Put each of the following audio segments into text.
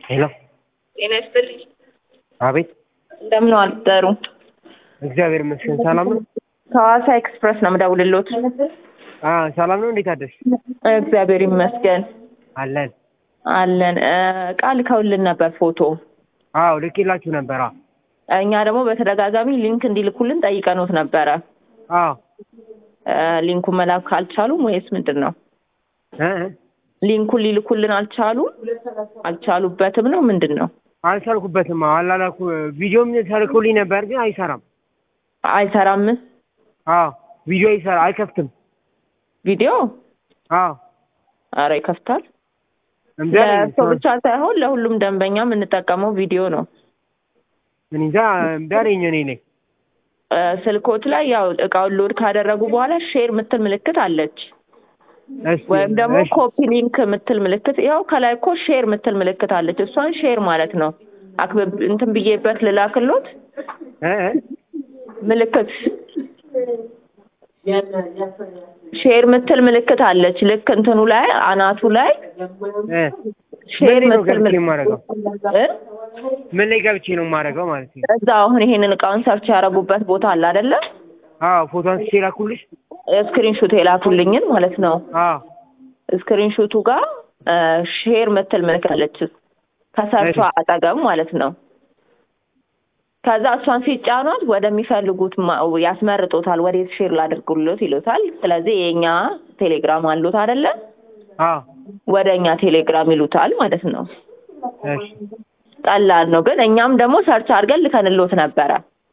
ሄሎ ጤና ይስጥልኝ። አቤት እንደምን አደሩ? እግዚአብሔር ይመስገን ሰላም ነው ከሐዋሳ ኤክስፕረስ ነው የምደውልልዎት። አ ሰላም ነው እንዴት አደርሽ እግዚአብሔር ይመስገን አለን አለን። እ፣ ዕቃ ልከውልን ነበር ፎቶ። አዎ ልኬላችሁ ነበር አዎ እኛ ደግሞ በተደጋጋሚ ሊንክ እንዲልኩልን ጠይቀኖት ነበረ። አዎ እ፣ ሊንኩን መላክ ካልቻሉም ወይስ ምንድን ነው? እ እ ሊንኩን ሊልኩልን አልቻሉም? አልቻሉበትም ነው ምንድን ነው? አልቻልኩበትም አዎ አላላኩ ቪዲዮም ተልኮልኝ ነበር ግን አይሰራም አይሰራም አዎ ቪዲዮ አይሰራ አይከፍትም ቪዲዮ? አዎ አረ ይከፍታል። እምቢ አለኝ ለሰው ብቻ ሳይሆን ለሁሉም ደንበኛ የምንጠቀመው ቪዲዮ ነው። እኔ እንጃ እምቢ አለኝ እኔ ላይ እ፣ ስልኮት ላይ ያው እቃውን ሎድ ካደረጉ በኋላ ሼር ምትል ምልክት አለች እሺ ወይም ደግሞ እሺ ኮፒ ሊንክ ምትል ምልክት ያው ከላይ እኮ ሼር ምትል ምልክት አለች። እሷን ሼር ማለት ነው። አክብብ እንትን ብዬበት ልላክሎት እ እ ምልክት ሼር ምትል ምልክት አለች። ልክ እንትኑ ላይ አናቱ ላይ እ ሼር ምን ላይ ነው ምትል ገብቼ ምልክት የማደርገው እ? ምን ላይ ገብቼ ነው የማደርገው ማለት ነው እዛ አሁን ይሄንን እቃውን ሰርች ያደረጉበት ቦታ አለ አይደለ? አዎ ፎቶ አንስቼ ላኩልሽ ስክሪን ሹት የላኩልኝን ማለት ነው። አዎ ስክሪን ሹቱ ጋር ሼር ምትል ምልክት አለች ከሰርቿ እሺ። አጠገብ ማለት ነው። ከዛ እሷን ሲጫኗት ወደሚፈልጉት ማ- ያስመርጦታል። ወዴት ሼር ላድርጉሎት ይሉታል። ስለዚህ የኛ ቴሌግራም አሉት አይደለ? አዎ ወደ እኛ ቴሌግራም ይሉታል ማለት ነው። እሺ ቀላል ነው። ግን እኛም ደግሞ ሰርች አድርገን ልከንሎት ነበረ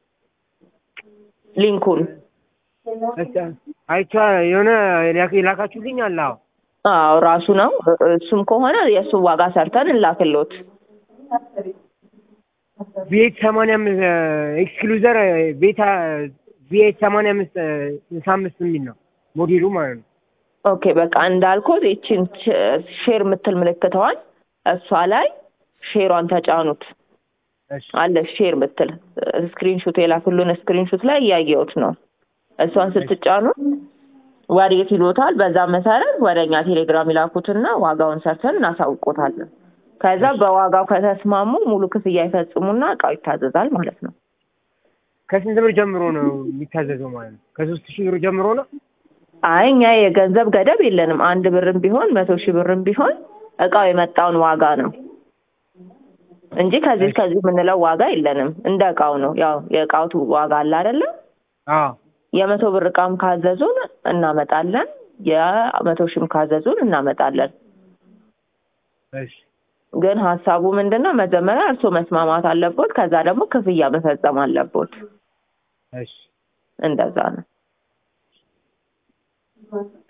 ሊንኩን። እሺ አይቼ የሆነ የላክ- የላካችሁልኝ አለ አዎ አዎ ራሱ ነው። እሱም ከሆነ የእሱ ዋጋ ሰርተን እንላክሎት። ቪኤት ሰማንያ አምስት ኤክስክሉዘር ቤታ ቪኤት ሰማንያ አምስት ስልሳ አምስት የሚል ነው ሞዴሉ ማለት ነው። ኦኬ በቃ እንዳልኩት ይቺን ሼር የምትል ምልክተዋል እሷ ላይ ሼሯን ተጫኑት እሺ አለ ሼር ምትል ስክሪንሹት የላኩልን ስክሪንሹት ላይ እያየሁት ነው። እሷን ስትጫኑ ወዴት ይሎታል። በዛ መሰረት ወደ እኛ ቴሌግራም ይላኩትና ዋጋውን ሰርተን እናሳውቆታለን። ከዛ በዋጋው ከተስማሙ ሙሉ ክፍያ ይፈጽሙና እቃው ይታዘዛል ማለት ነው። ከስንት ብር ጀምሮ ነው የሚታዘዘው ማለት ነው? ከሶስት ሺህ ብር ጀምሮ ነው? አይ እኛ የገንዘብ ገደብ የለንም። አንድ ብርም ቢሆን መቶ ሺህ ብርም ቢሆን እቃው የመጣውን ዋጋ ነው እንጂ ከዚህ ከዚህ የምንለው ዋጋ የለንም። እንደ እቃው ነው። ያው የእቃው ዋጋ አለ አይደለም። አዎ የመቶ ብር እቃም ካዘዙን እናመጣለን። የመቶ ሺህም ካዘዙን እናመጣለን። እሺ ግን ሀሳቡ ምንድን ነው? መጀመሪያ እርስዎ መስማማት አለቦት። ከዛ ደግሞ ክፍያ መፈጸም አለቦት። እሺ እንደዛ ነው።